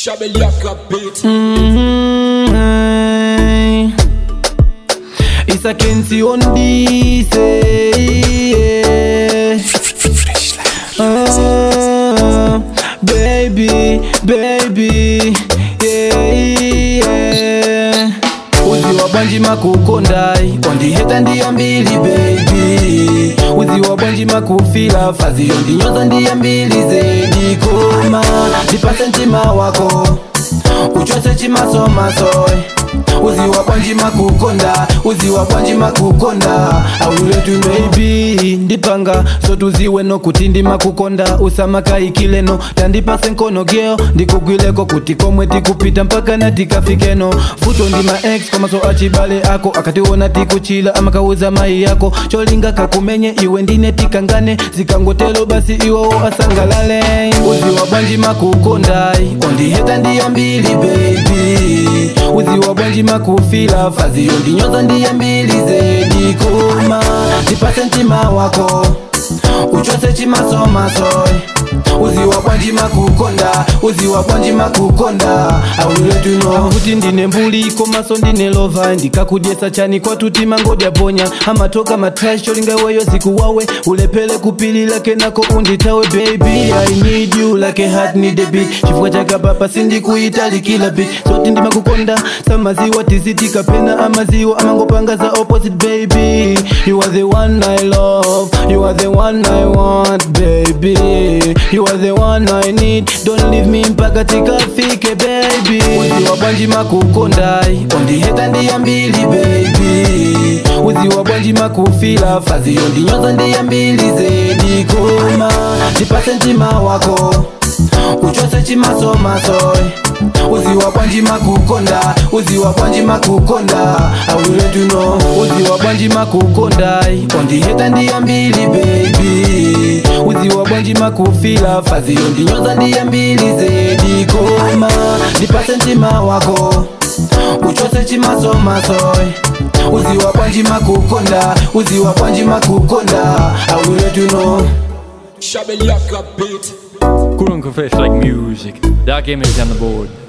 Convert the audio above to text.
Shabeliaka beat. Mm, It's a Kenzie on this. eh, Ah, baby, baby, yeah, yeah. uziwa bwanji makukondai ondiheta ndiya mbili baby uziwa bwanji makufila faziyo ndinyoza ndiya mbili zedi koma ndipase mtima wako uchose chimasomasoy uziwa bwanji makukonda uziwa bwanji makukonda auletu maybe ndipanga sotuziwe nokuti ndimakukonda usamakaikileno tandipase nkono geo ndikugwileko kuti komwe tikupita mpaka natikafikeno futo ndi ma ex komaso achibale ako akationa tikuchila amakauza mai yako cholinga kakumenye iwe ndine tikangane zikangotelo basi iwowo asangalale uziwa bwanji makukondai ondiheta ndiya mbili baby uziwa bwanji makufila faziyo ndinyoza ndiya mbili zedi koma ndipase mtima wako uchose chimasomasoy uziwa bwanji makukonda uziwa bwanji makukonda auletuno kuti ndine mbuli komaso ndine lova ndikakudyesa chani kwatuti mangodya ponya amatoka matrash cholinga iweyo zikuwawe ulepele kupilila kenako unditawe baby i need you like a heart need a beat chifukwa chakapapa sindikuitalikila bit soti ndimakukonda samaziwa tizitika pena amaziwa amangopanga za opposite baby you are the one i love you are the one i want baby you are the one i need don't leave me mpaka tikafike baby uziwa bwanji makukondai ondiheta ndiya mbili baby uziwa bwanji makufila faziyo ndinyoza ndiya mbili zedi koma ndipase mtima wako uchose chimasomasoy uziwa bwanji makukonda uziwa bwanji makukonda auletuno uziwa bwanji makukondai ondiheta ndiya mbili baby uziwa bwanji makufila faziyo ndinyoza ndiya mbili zedi koma ndipase mtima wako uchose chimasomasoy uziwa bwanji makukonda uziwa bwanji makukonda auletuno Shabeliaka beat. Cool and fresh like music. Daar came it on the board.